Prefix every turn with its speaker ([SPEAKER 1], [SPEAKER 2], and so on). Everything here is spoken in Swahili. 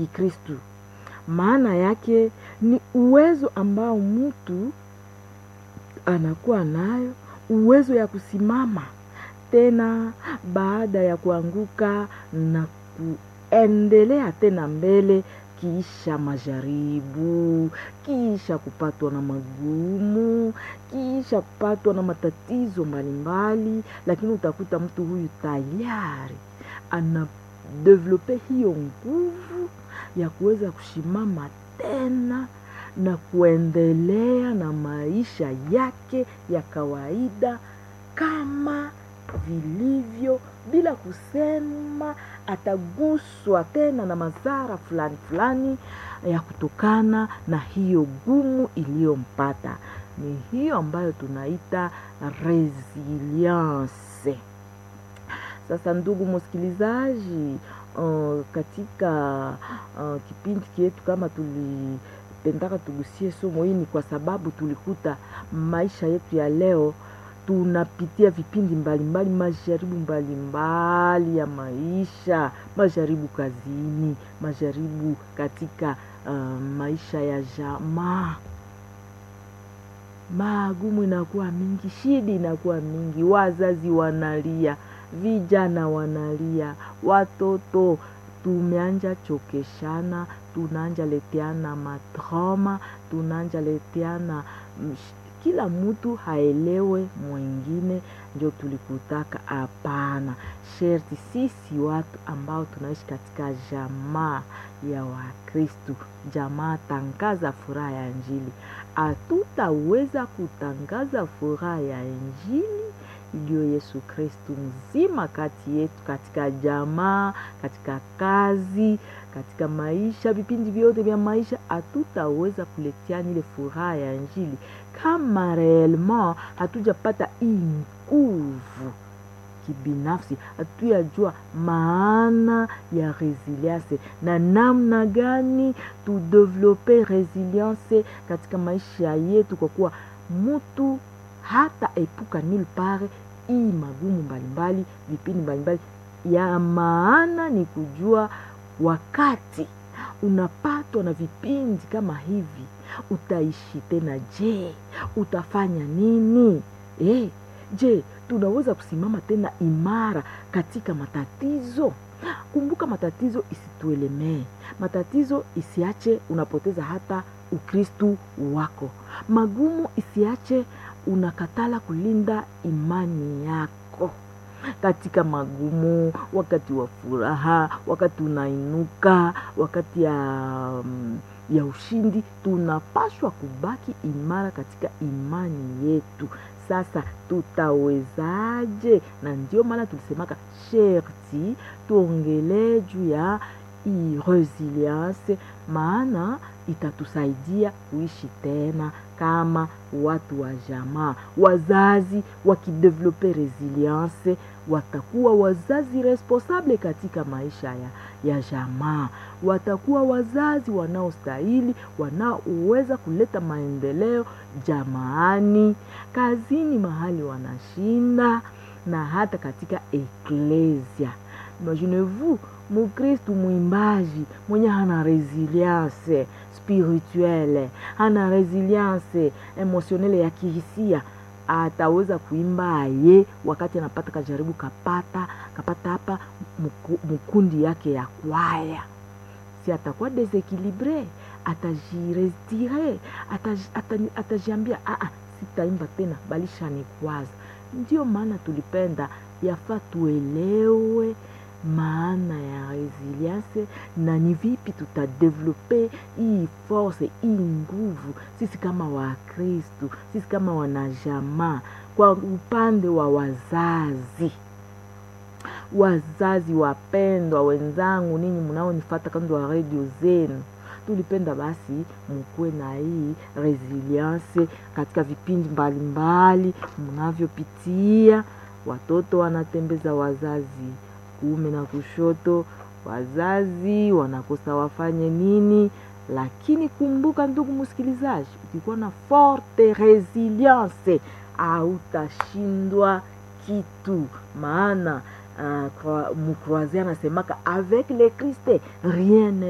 [SPEAKER 1] Kikristu. Maana yake ni uwezo ambao mtu anakuwa nayo, uwezo ya kusimama tena baada ya kuanguka na kuendelea tena mbele kisha majaribu, kisha kupatwa na magumu, kisha kupatwa na matatizo mbalimbali, lakini utakuta mtu huyu tayari ana develope hiyo nguvu ya kuweza kushimama tena na kuendelea na maisha yake ya kawaida kama vilivyo bila kusema ataguswa tena na madhara fulani fulani ya kutokana na hiyo gumu iliyompata. Ni hiyo ambayo tunaita resilience. Sasa ndugu msikilizaji, uh, katika uh, kipindi chetu kama tulipendaka tugusie somo hii, ni kwa sababu tulikuta maisha yetu ya leo tunapitia vipindi mbalimbali, majaribu mbalimbali ya maisha, majaribu kazini, majaribu katika uh, maisha ya jamaa. Magumu inakuwa mingi, shida inakuwa mingi, wazazi wanalia, vijana wanalia, watoto tumeanja chokeshana, tunaanja leteana matrauma, tunaanja leteana kila mtu haelewe mwingine, ndio tulikutaka. Hapana, sherti sisi watu ambao tunaishi katika jamaa ya Wakristu, jamaa tangaza furaha ya Injili, hatutaweza kutangaza furaha ya Injili iliyo Yesu Kristu mzima kati yetu, katika jamaa, katika kazi, katika maisha, vipindi vyote vya maisha, hatutaweza kuletiana ile furaha ya Injili kama reellement hatujapata hii nguvu kibinafsi, hatuyajua maana ya resilience na namna gani tudevelope resilience katika maisha yetu, kwa kuwa mtu hata epuka nil pare hii magumu mbalimbali, vipindi mbalimbali. Ya maana ni kujua wakati unapatwa na vipindi kama hivi utaishi tena. Je, utafanya nini? Eh, je, tunaweza kusimama tena imara katika matatizo? Kumbuka, matatizo isituelemee, matatizo isiache unapoteza hata ukristu wako, magumu isiache unakatala kulinda imani yako katika magumu, wakati wa furaha, wakati unainuka, wakati ya, ya ushindi, tunapaswa kubaki imara katika imani yetu. Sasa tutawezaje? Na ndio maana tulisemaka sherti tuongelee juu ya hii resilience, maana itatusaidia kuishi tena kama watu wa jamaa. Wazazi wakidevelope resilience watakuwa wazazi responsable katika maisha ya, ya jamaa. Watakuwa wazazi wanaostahili, wanaoweza kuleta maendeleo jamaani, kazini, mahali wanashinda na hata katika eklesia. Imaginez-vous Mukristu mwimbaji mwenye hana resilience spirituelle, hana resilience emotionele ya kihisia, ataweza kuimba aye wakati anapata kajaribu kapata kapata hapa mkundi yake ya kwaya, si atakuwa desequilibre, atajiretire, atajiambia aa, sitaimba tena, balisha ni kwaza. Ndio maana tulipenda yafaa tuelewe maana ya resilience na ni vipi tutadevelope hii force hii nguvu, sisi kama Wakristu, sisi kama wanajamaa. Kwa upande wa wazazi, wazazi wapendwa wenzangu, ninyi mnaonifata kando wa redio zenu, tulipenda basi mukuwe na hii resilience katika vipindi mbalimbali mnavyopitia. Watoto wanatembeza wazazi kuume na kushoto, wazazi wanakosa wafanye nini. Lakini kumbuka, ndugu msikilizaji, ukikuwa na forte resilience hautashindwa kitu, maana uh, mukroaze anasemaka avec le Christ rien